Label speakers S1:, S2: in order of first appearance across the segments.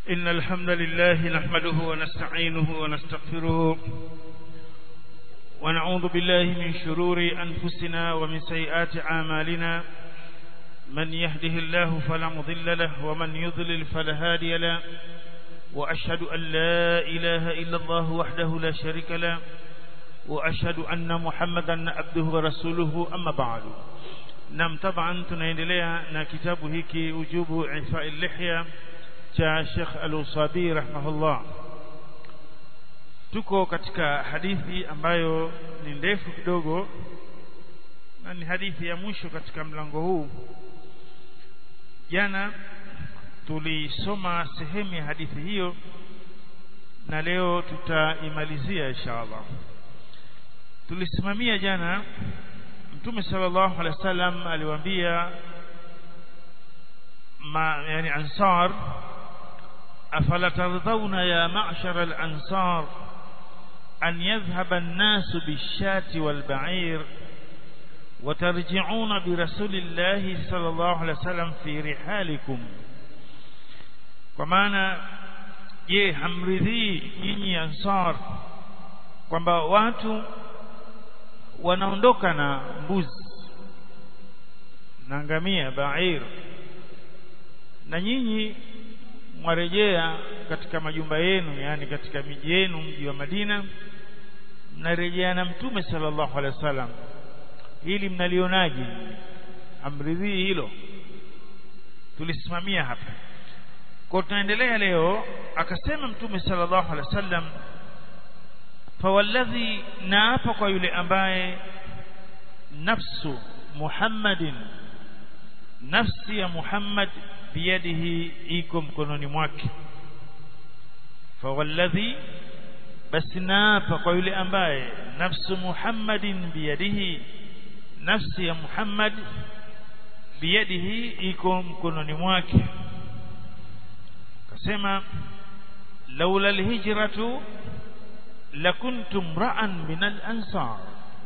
S1: إن الحمد لله نحمده ونستعينه ونستغفره ونعوذ بالله من شرور أنفسنا ومن سيئات أعمالنا من يهده الله فلا مضل له ومن يضلل فلا هادي له وأشهد أن لا إله إلا الله وحده لا شريك له وأشهد أن محمدا عبده ورسوله أما بعد nam taban tunaendelea na kitabu hiki ujubu ifai lihya cha Sheikh Al-Usabi rahimahullah tuko katika hadithi ambayo ni ndefu kidogo na ni hadithi ya mwisho katika mlango huu jana tulisoma sehemu ya hadithi hiyo na leo tutaimalizia inshallah tulisimamia jana Mtume sallallahu alaihi wasallam aliwaambia ma yani ansar afala tardhauna ya ma'shar al-ansar an yadhhaba an-nas bish-shati wal-ba'ir وترجعون برسول الله صلى الله عليه وسلم في رحالكم kwa maana je hamridhii nyinyi ansar kwamba watu wanaondoka na mbuzi na ngamia bair na nyinyi mwarejea katika majumba yenu yani katika miji yenu mji wa Madina mnarejea na mtume sallallahu alaihi wasallam ili mnalionaje amridhii hilo tulisimamia hapa kwa tunaendelea leo akasema mtume sallallahu alaihi wasallam fawalladhi naapa kwa yule ambaye nafsu Muhammadin nafsi ya Muhammad biyadihi iko mkononi mwake fawalladhi basi naapa kwa yule ambaye nafsu Muhammadin biyadihi nafsi ya Muhammad biyadihi iko mkononi mwake kasema laula alhijratu lakuntum ra'an min al-ansar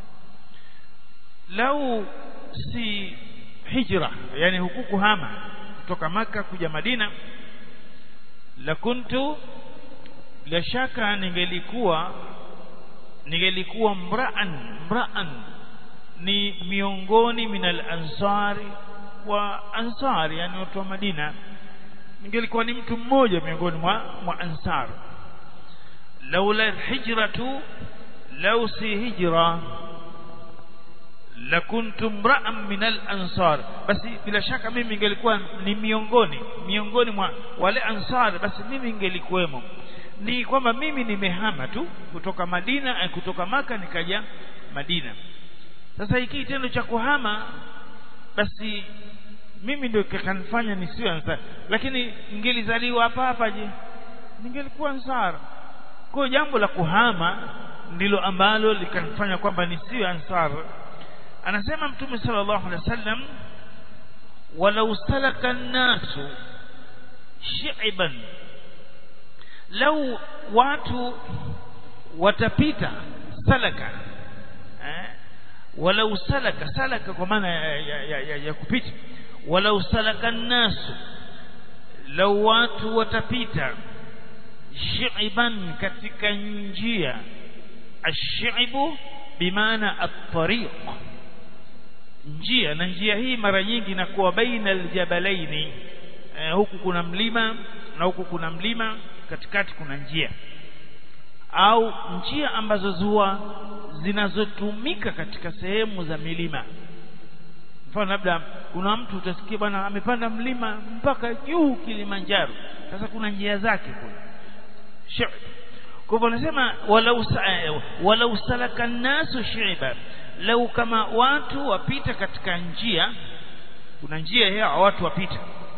S1: lau si hijra yani huku kuhama kutoka maka kuja Madina lakuntu bila shaka ningelikuwa ningelikuwa mra'an mra'an ni miongoni min al-ansari wa ansari yani watu wa Madina ningelikuwa ni mtu mmoja miongoni mwa, mwa ansari لولا الهجرة لو سي هجرة لكنت امرأ من الأنصار بس bila shaka mimi ningelikuwa ni miongoni miongoni mwa wale ansar basi mimi ningelikuwemo ni kwamba mimi nimehama tu kutoka Madina kutoka maka nikaja Madina sasa hiki kitendo cha kuhama basi mimi ndio kikanifanya nisiwe ansar lakini ningelizaliwa hapa hapa je ningelikuwa ansar kwa jambo la kuhama ndilo ambalo likanifanya kwamba nisiwe ansar anasema mtume sallallahu alaihi wasallam walau salaka nasu shi'ban lau watu watapita salaka eh? walau salaka salaka kwa maana ya, ya, ya, ya, ya kupita walau salaka nasu lau watu watapita shi'ban katika njia ash-shi'bu bimaana at-tariq njia na njia hii mara nyingi inakuwa baina aljabalaini eh, huku kuna mlima na huku kuna mlima katikati kuna njia au njia ambazo zua zinazotumika katika sehemu za milima mfano labda kuna mtu utasikia bwana amepanda mlima mpaka juu Kilimanjaro sasa kuna njia zake kule shi'b kwa hivyo anasema walau walau salaka nasu shi'ba lau kama watu wapita katika njia kuna njia ya watu wapita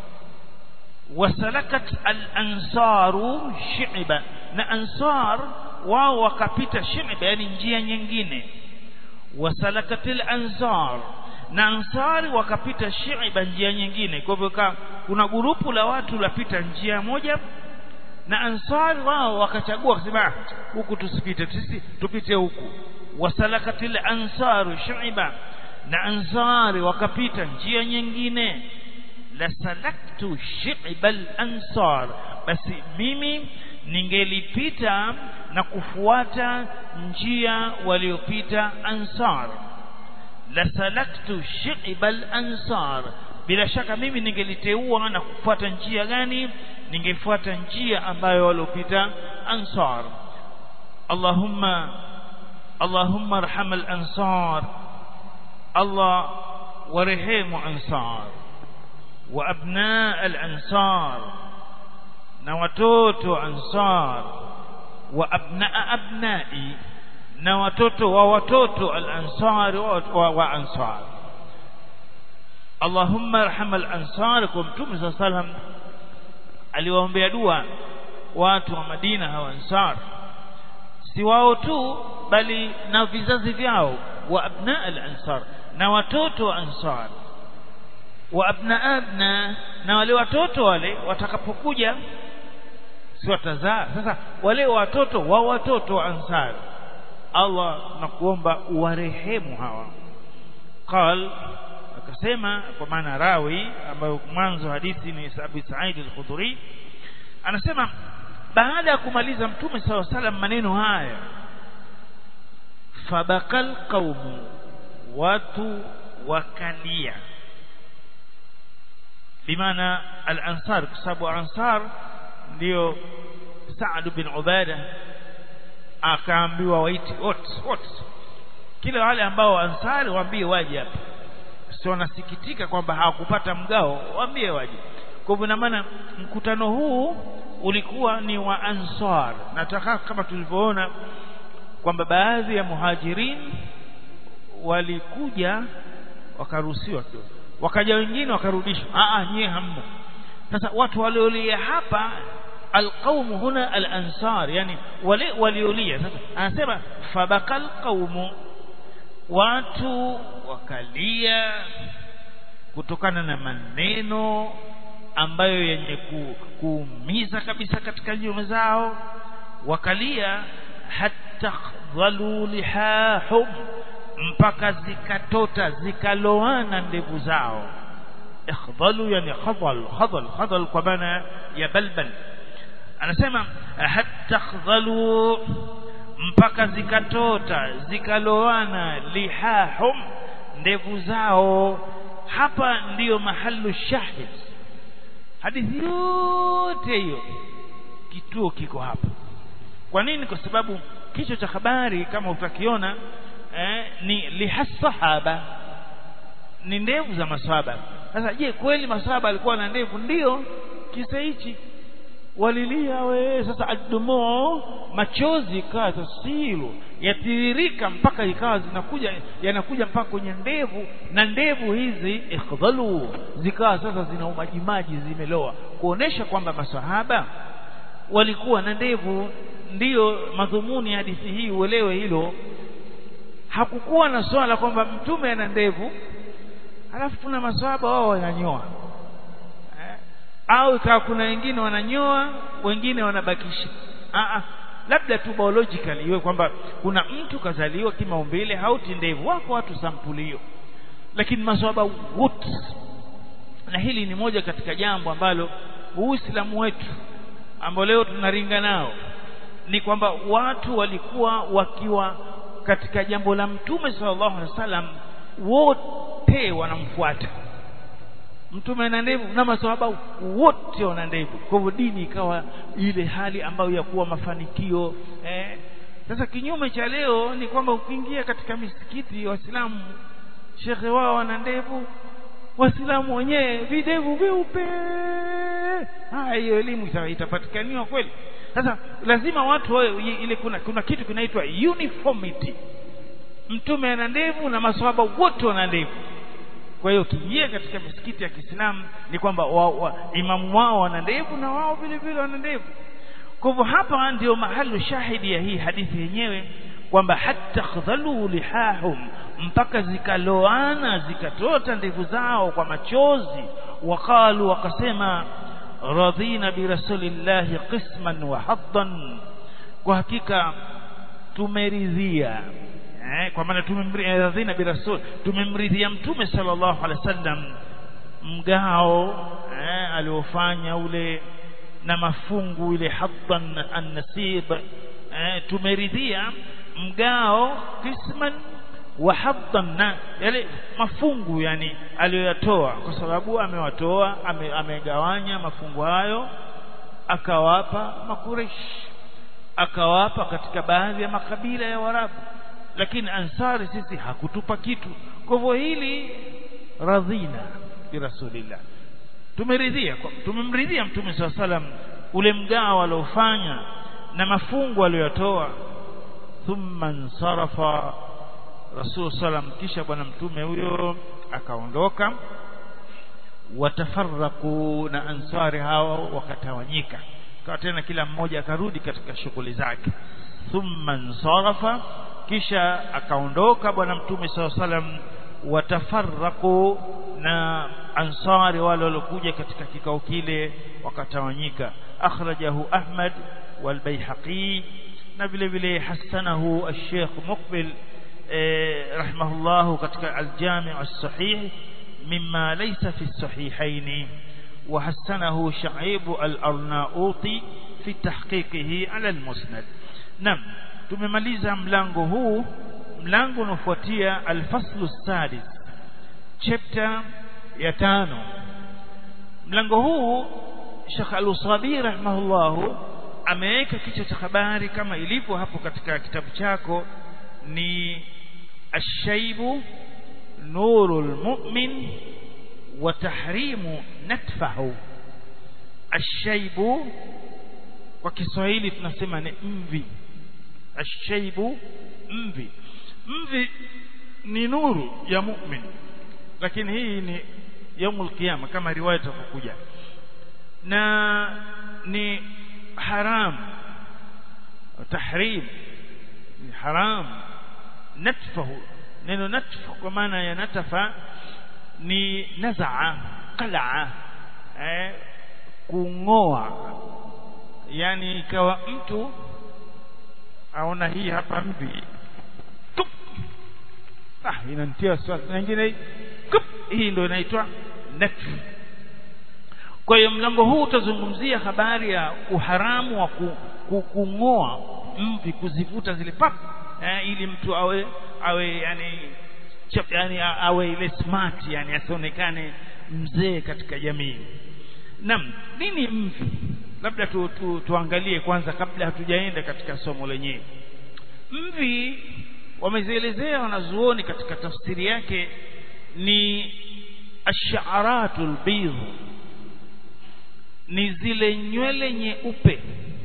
S1: wasalakat al-ansaru shi'ba na ansar wao wakapita shi'ba yani njia nyingine wasalakat al-ansar na ansari wakapita shi'ba njia nyingine kwa hivyo kuna grupu la watu lapita njia moja na ansari wao wakachagua kusema huku tusipite sisi tupite huku wasalakatil ansaru shuiba na ansari wakapita njia nyingine la salaktu shi'bal ansar basi mimi ningelipita na kufuata njia waliopita ansar la salaktu shi'bal ansar bila shaka mimi ningeliteua na kufuata njia gani ningefuata njia ambayo waliopita ansar Allahumma Allahumma arham al-ansar Allah warehemu ansar wa abna al-ansar na watoto ansar wa abna abnai na watoto wa watoto al-ansar wa, wa ansar Allahumma arham al-ansar kwa mtume صلى الله عليه وسلم aliwaombea dua watu wa Madina hawa ansar si wao tu bali na vizazi vyao wa abna al-ansar na watoto wa ansar wa abna abna na wale watoto wale watakapokuja si watazaa sasa wale watoto wa watoto wa ansar Allah nakuomba uwarehemu hawa qal akasema kwa maana rawi ambayo mwanzo hadithi ni Abi Sa'id al-Khudri anasema baada ya kumaliza mtume saw salam maneno haya fabakal qaumu watu wakalia bimaana al-ansar kwa sababu ansar ndio Saad bin Ubada akaambiwa waiti wote wote kila wale ambao ansari waambie waje hapa sio wanasikitika kwamba hawakupata mgao waambie waje kwa hivyo maana mkutano huu ulikuwa ni wa ansar nataka kama tulivyoona kwamba baadhi ya muhajirin walikuja wakaruhusiwa kidogo wakaja wengine wakarudishwa a a nyie hamna sasa watu waliolia hapa alqaumu huna alansar yani wale waliolia sasa anasema fabakal qaumu watu wakalia kutokana na maneno ambayo yenye ku, kuumiza kabisa katika nyoyo zao wakalia hatta dhalu lihahum mpaka zikatota zikaloana ndevu zao ikhdhalu yani khadhal khadhal khadhal kwa maana ya balbal anasema hatta khdhalu mpaka zikatota zikaloana lihahum ndevu zao hapa ndiyo mahalu shahid hadithi yote hiyo kituo kiko hapa kwa nini kwa sababu kichwa cha habari kama utakiona eh, ni lihasahaba ni ndevu za maswahaba sasa je kweli maswahaba alikuwa na ndevu ndio kisa hichi walilia we sasa adumoo machozi ikawa tasilu yatiririka mpaka ikawa zinakuja yanakuja mpaka kwenye ndevu na ndevu hizi ikhdhalu zikawa sasa zina umajimaji zimeloa kuonesha kwamba masahaba walikuwa na ndevu ndiyo madhumuni ya hadithi hii uelewe hilo hakukuwa na swala kwamba mtume ana ndevu halafu tuna maswahaba wao wananyoa au ikawa kuna wengine wananyoa wengine wanabakisha Aa, labda tu biologically iwe kwamba kuna mtu kazaliwa kimaumbile hauti ndevu wako watu sampuli hiyo lakini maswahaba wote na hili ni moja katika jambo ambalo uislamu wetu ambao leo tunaringa nao ni kwamba watu walikuwa wakiwa katika jambo la mtume sallallahu alaihi wasallam wote wanamfuata mtume ana ndevu na maswahaba wote wana ndevu kwa hivyo dini ikawa ile hali ambayo ya kuwa mafanikio eh. sasa kinyume cha leo ni kwamba ukiingia katika misikiti waislamu shekhe wao wana ndevu waislamu wenyewe videvu vyeupe haya hiyo elimu itapatikaniwa kweli sasa lazima watu wawe ile kuna, kuna kitu kinaitwa uniformity mtume ana ndevu na maswahaba wote wana ndevu kwa hiyo ukiingia katika misikiti ya Kiislamu ni kwamba wa, wa, imamu wao wana ndevu na wao vile vile wana ndevu kwa hivyo hapa ndio mahali shahidi ya hii hadithi yenyewe kwamba hatta khadhalu lihahum mpaka zikaloana zikatota ndevu zao kwa machozi waqalu wakasema radhina bi rasulillahi qisman wa haddan kwa hakika tumeridhia eh, kwa maana tumemridhia bi rasul tumemridhia mtume sallallahu alaihi wasallam mgao eh, aliofanya ule na mafungu ile haddan an-nasib eh, tumeridhia mgao kisman wa haddan na yale mafungu yani aliyoyatoa kwa sababu amewatoa ame, amegawanya mafungu hayo akawapa makureshi akawapa katika baadhi ya makabila ya Warabu lakini ansari sisi hakutupa kitu kwa hivyo hili radhina bi rasulillah tumeridhia tumemridhia mtume swalla salam ule mgao aliofanya na mafungu aliyotoa thumma nsarafa rasul salam kisha bwana mtume huyo akaondoka watafarraku na ansari hao wakatawanyika kwa tena kila mmoja akarudi katika shughuli zake thumma nsarafa kisha akaondoka bwana mtume saw salam watafarraku na ansari wale waliokuja katika kikao kile wakatawanyika akhrajahu ahmad والبيحقي na vile vile hasanahu al-Sheikh Muqbil rahimahullah katika al-Jami' as-Sahih mimma laysa fi as-sahihayn wa hasanahu Sha'ib al-Arnauti fi tahqiqihi ala al-Musnad nam tumemaliza mlango huu mlango unaofuatia al-faslu as-sadis chapter ya tano mlango huu Sheikh Al-Usabi rahimahullah ameweka kichwa cha habari kama ilivyo hapo katika kitabu chako ni ashaibu nurul mu'min wa tahrimu natfahu ashaibu kwa Kiswahili tunasema ni mvi ashaibu mvi mvi ni nuru ya mu'min lakini hii ni yaumul qiyama kama riwaya itakokuja na ni haram tahrim ni haram natfahu neno natf kwa maana ya natafa ni nazaa qalaa eh, kungoa yani ikawa mtu aona hii hapa mvi Tup. ah inanitia wasiwasi na nyingine hii ndio inaitwa natf kwa hiyo mlango huu utazungumzia habari ya uharamu wa kung'oa mvi kuzivuta zile pap eh, ili mtu awe awe yani chap, yani awe ile smart yani asionekane mzee katika jamii naam nini mvi labda tu, tu, tuangalie kwanza kabla hatujaenda katika somo lenyewe mvi wamezielezea wanazuoni katika tafsiri yake ni asharatul bidh ni zile nywele nyeupe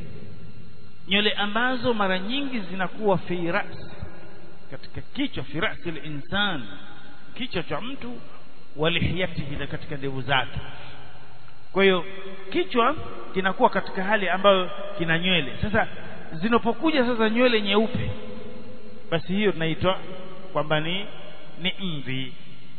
S1: nywele ambazo mara nyingi zinakuwa fi ras katika kichwa fi rasi insan kichwa cha mtu walihiyatihi na katika ndevu zake kwa hiyo kichwa kinakuwa katika hali ambayo kina nywele sasa zinapokuja sasa nywele nyeupe basi hiyo tunaitwa kwamba ni ni mvi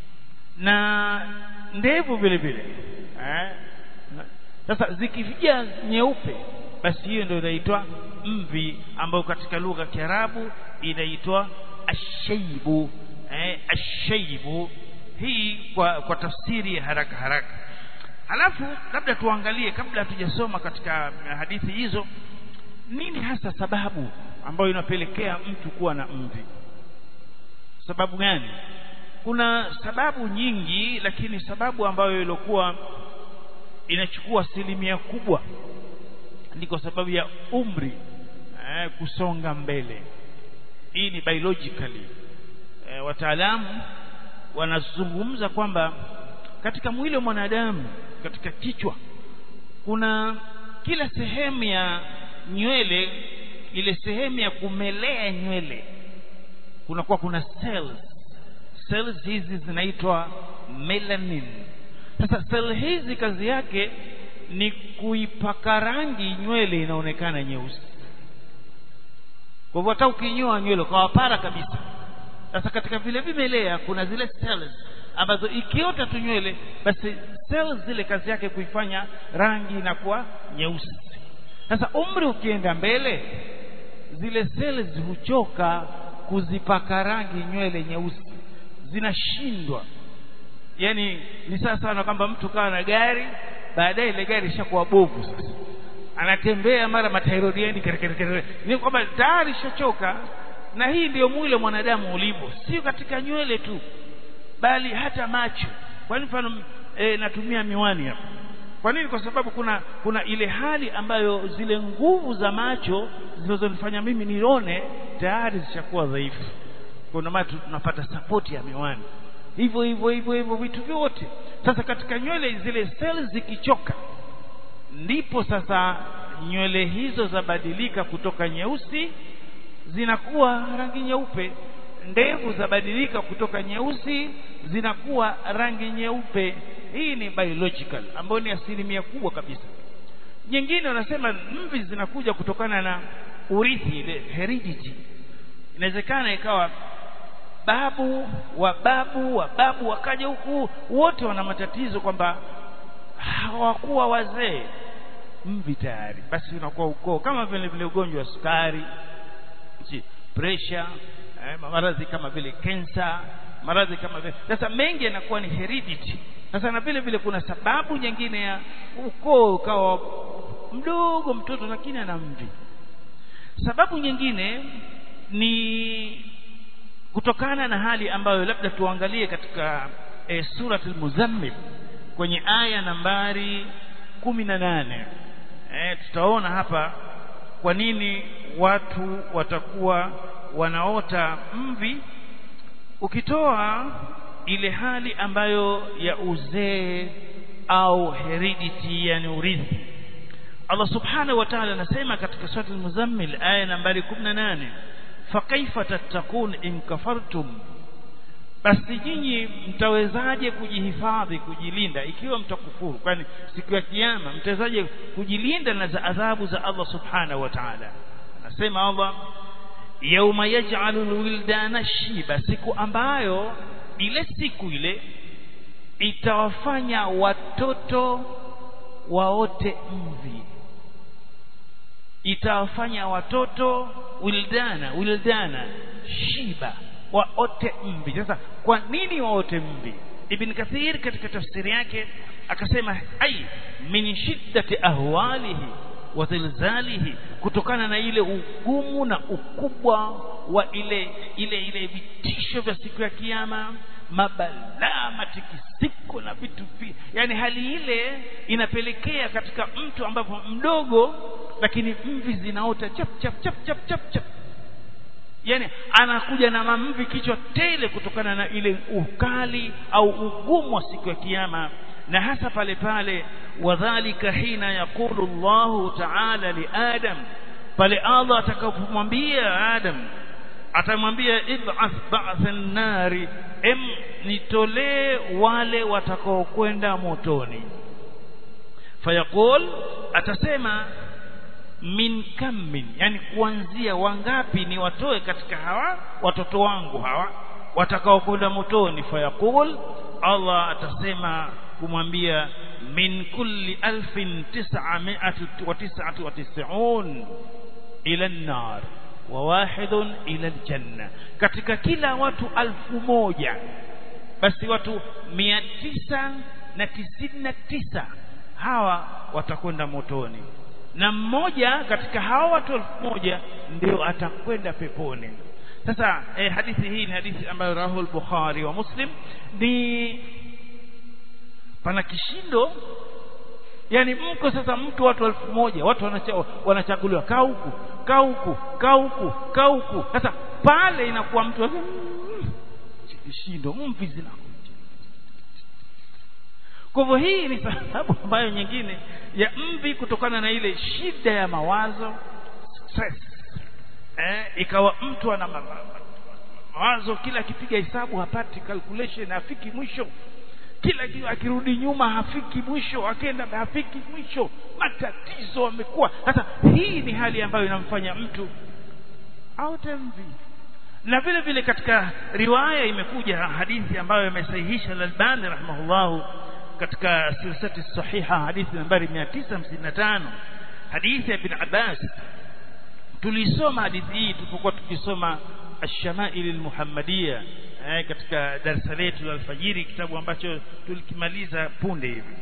S1: na ndevu vile vile eh sasa zikifija nyeupe basi hiyo ndio inaitwa mvi ambayo katika lugha ya Kiarabu inaitwa ashaibu eh, ashaibu hii kwa, kwa tafsiri ya haraka haraka halafu labda tuangalie kabla hatujasoma katika hadithi hizo nini hasa sababu ambayo inapelekea mtu kuwa na mvi sababu gani kuna sababu nyingi lakini sababu ambayo ilikuwa inachukua asilimia kubwa ni kwa sababu ya umri eh, kusonga mbele hii ni biologically eh, wataalamu wanazungumza kwamba katika mwili wa mwanadamu katika kichwa kuna kila sehemu ya nywele ile sehemu ya kumelea nywele kunakuwa kuna cells cells hizi zinaitwa melanin sasa sel hizi kazi yake ni kuipaka rangi nywele inaonekana nyeusi kwa hivyo hata ukinyoa nywele ukawapara kabisa sasa katika vile vimelea kuna zile cells ambazo ikiota tu nywele basi cells zile kazi yake kuifanya rangi inakuwa nyeusi sasa umri ukienda mbele zile cells huchoka kuzipaka rangi nywele nyeusi zinashindwa yani ni sawa sana kwamba mtu kawa na gari baadaye ile gari ishakuwa bovu sasa anatembea mara matairodiendi ni kwamba tayari shachoka na hii ndiyo mwili wa mwanadamu ulivyo sio katika nywele tu bali hata macho kwa mfano e, natumia miwani hapa kwa nini kwa sababu kuna kuna ile hali ambayo zile nguvu za macho zinazonifanya mimi nione tayari zishakuwa dhaifu kuna maana tunapata sapoti ya miwani hivyo hivyo hivyo hivyo vitu vyote sasa katika nywele zile cells zikichoka ndipo sasa nywele hizo zabadilika kutoka nyeusi zinakuwa rangi nyeupe ndevu zabadilika kutoka nyeusi zinakuwa rangi nyeupe hii ni biological ambayo ni asilimia kubwa kabisa nyingine wanasema mvi zinakuja kutokana na urithi ile heredity inawezekana ikawa babu wa babu wa babu wakaja huku wote wana matatizo kwamba hawakuwa wazee mvi tayari basi unakuwa ukoo kama vile vile ugonjwa wa sukari pressure eh, maradhi kama vile kensa maradhi kama vile sasa mengi yanakuwa ni heredity sasa na vile vile kuna sababu nyingine ya ukoo ukawa mdogo mtoto lakini ana mvi sababu nyingine ni kutokana na hali ambayo labda tuangalie katika e, surat al-muzammil kwenye aya nambari kumi na nane e, tutaona hapa kwa nini watu watakuwa wanaota mvi ukitoa ile hali ambayo ya uzee au heredity yani urithi Allah subhanahu wa ta'ala anasema katika sura al-muzammil aya nambari 18 fakaifa tattakun in kafartum basi nyinyi mtawezaje kujihifadhi kujilinda ikiwa mtakufuru kwani siku ya kiyama mtawezaje kujilinda na za adhabu za Allah subhanahu wa ta'ala anasema Allah yauma yaj'alu alwildana shiba siku ambayo ile siku ile itawafanya watoto waote mvi itawafanya watoto wildana wildana shiba waote mvi sasa kwa nini waote mvi ibn kathir katika tafsiri yake akasema ai min shiddati ahwalihi wa zilzalihi kutokana na ile ugumu na ukubwa wa ile ile ile vitisho vya siku ya kiyama mabalaa matikisiko na vitu yani hali ile inapelekea katika mtu ambapo mdogo lakini mvi zinaota chap chap chap chap chap chap yani anakuja na mamvi kichwa tele kutokana na ile ukali au ugumu wa siku ya kiyama na hasa pale pale wadhalika hina yaqulu Allahu ta'ala li Adam pale Allah atakapomwambia Adam atamwambia ib'ath ba'than nari em nitolee wale watakaokwenda motoni fayaqul atasema min kammin yani kuanzia wangapi ni watoe katika hawa watoto wangu hawa watakaokwenda motoni fayaqul Allah atasema kumwambia min kulli alfin tis'ami'atu wa tis'atu wa tis'un ila an-nar wa wahidun ila al-janna katika kila watu alfu moja basi watu mia tisa na tisini na tisa hawa watakwenda motoni na mmoja katika hawa watu elfu moja ndio atakwenda peponi sasa eh, hadithi hii ni hadithi ambayo rahul bukhari wa muslim ni pana kishindo yani mko sasa mtu watu elfu moja watu wanacha, wanachaguliwa kaa huku kaa huku kaa huku kaa huku sasa pale inakuwa mtu mm, kishindo mvi zinakuja kwa hivyo hii ni sababu ambayo nyingine ya mvi kutokana na ile shida ya mawazo stress eh, ikawa mtu ana mawazo kila akipiga hesabu hapati calculation hafiki mwisho kila akirudi nyuma hafiki mwisho akienda hafiki mwisho matatizo amekuwa sasa hii ni hali ambayo inamfanya mtu aote mvi na vile vile katika riwaya imekuja hadithi ambayo imesahihisha al-Albani rahimahullahu katika silsilati sahiha hadithi nambari 955 hadithi ya ibn Abbas tulisoma hadithi hii tulipokuwa tukisoma ash-shama'il al-muhammadiyya eh, katika darasa letu la alfajiri kitabu ambacho tulikimaliza punde hivi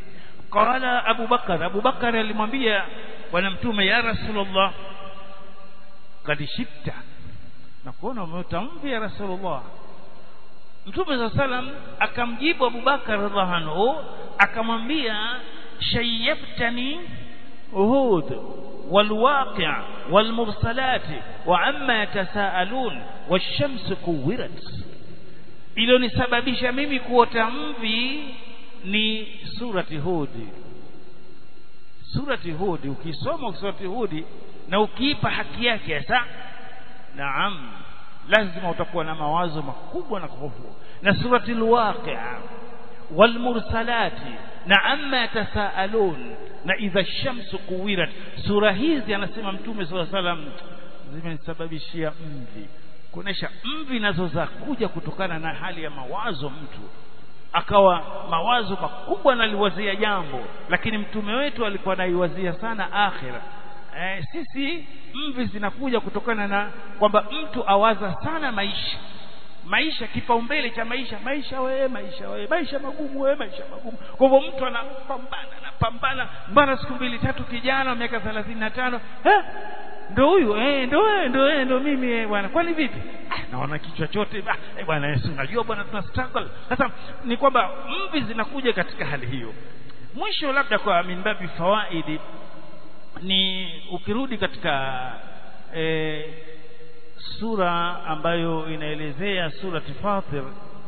S1: qala Abu Bakar Abu Bakar alimwambia bwana mtume ya Rasulullah kad shibta na kuona umeota mvi ya Rasulullah Mtume za salam akamjibu Abu Bakar radhiallahu anhu akamwambia shayyabtani uhud والواقع والمرسلات وعما يتساءلون والشمس كورت iliyonisababisha mimi kuota mvi ni surati hudi surati hudi ukisoma surati hudi na ukiipa haki yake sasa naam lazima utakuwa na mawazo makubwa na hofu na surati alwaqi'a walmursalati na amma yatasaalun na idha shamsu kuwirat sura hizi anasema mtume swalla salam zimenisababishia mvi kuonesha mvi nazo za kuja kutokana na hali ya mawazo mtu akawa mawazo makubwa analiwazia jambo lakini mtume wetu alikuwa anaiwazia sana akhira eh, sisi mvi zinakuja kutokana na kwamba mtu awaza sana maisha maisha kipaumbele cha maisha maisha wewe maisha wewe maisha magumu wewe maisha magumu kwa hivyo mtu anapambana anapambana mbana siku mbili tatu kijana miaka 35 eh ndo huyu eh ndo wewe ndo wewe ndo mimi eh bwana kwani vipi ah, naona kichwa chote ah, eh bwana Yesu unajua bwana tuna struggle sasa ni kwamba mvi zinakuja katika hali hiyo mwisho labda kwa minbabi fawaidi ni ukirudi katika e, sura ambayo inaelezea surati Fatir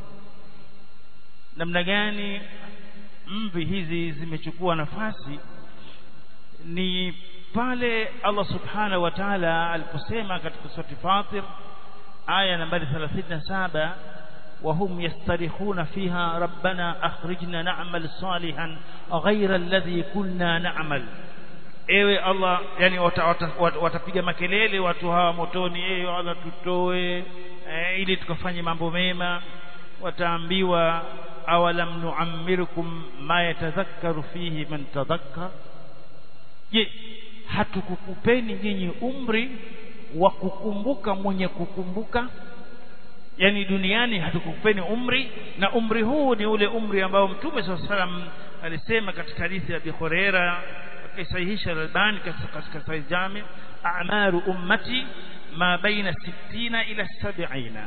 S1: namna gani mvi hizi zimechukua nafasi ni pale Allah subhanahu wa ta'ala aliposema katika surati Fatir aya nambari 37 وهم يسترخون فيها ربنا أخرجنا نعمل صالحا غير الذي كنا نعمل ewe Allah yani watapiga wata, wata makelele watu hawa motoni ewe Allah tutoe e, ili tukafanye mambo mema wataambiwa awalam nuammirukum ma yatadhakkaru fihi man tadhakkar je hatukukupeni nyinyi umri wa kukumbuka mwenye kukumbuka yani duniani hatukupeni umri na umri huu ni ule umri ambao mtume swalla salam alisema katika hadithi ya Abi Huraira akisahihisha Al-Albani katika Sahih Jami a'maru ummati ma baina 60 ila 70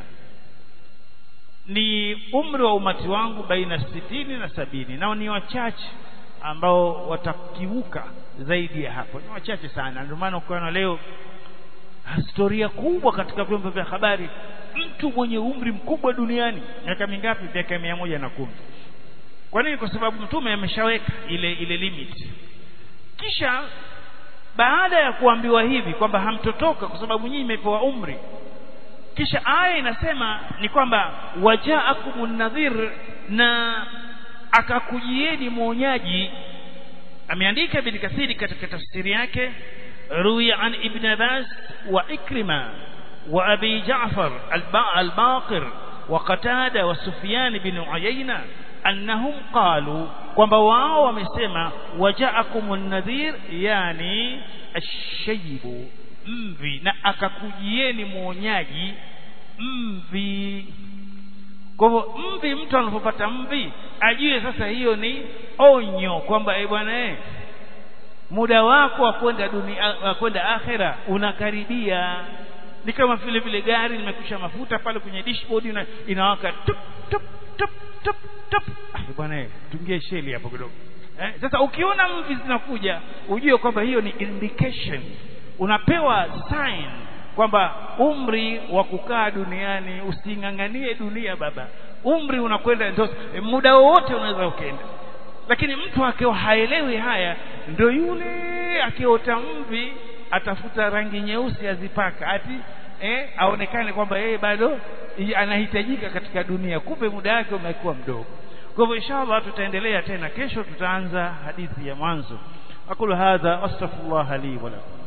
S1: ni umri wa umati wangu baina 60 na sabini nao ni wachache ambao watakiuka zaidi ya hapo ni wachache sana ndio maana ukiona leo historia kubwa katika vyombo vya habari mtu mwenye umri mkubwa duniani miaka mingapi miaka mia moja na kumi kwa nini kwa sababu mtume ameshaweka ile ile limit kisha baada ya kuambiwa hivi kwamba hamtotoka kwa sababu nyinyi mmepewa umri kisha aya inasema ni kwamba wajaakumun nadhir na akakujieni mwonyaji ameandika ibn kathiri katika tafsiri yake ruya an ibn abbas wa ikrima wa abi ja'far al-baqir wa qatada wa sufyan bin uyayna annahum qalu kwamba wao wamesema wajaakumun nadhir yani ash-shaybu mvi na akakujieni mwonyaji mvi kwa hivyo mvi mtu anapopata mvi ajue sasa hiyo ni onyo kwamba eh bwana eh muda wako wa kwenda dunia wa kwenda akhera unakaribia ni kama vile vile gari limekusha mafuta pale kwenye dashboard ina, inawaka tup tup tup tup tup ah bwana eh tungie sheli hapo kidogo eh sasa ukiona mvi zinakuja ujue kwamba hiyo ni indication unapewa sign kwamba umri wa kukaa duniani using'ang'anie dunia baba umri unakwenda ndio muda wowote unaweza ukenda lakini mtu akiwa haelewi haya ndio yule akiota mvi atafuta rangi nyeusi azipaka ati eh, aonekane kwamba yeye bado anahitajika katika dunia kumbe muda wake umekuwa mdogo kwa hivyo inshallah tutaendelea tena kesho tutaanza hadithi ya mwanzo aqulu hadha astaghfirullah li wa lakum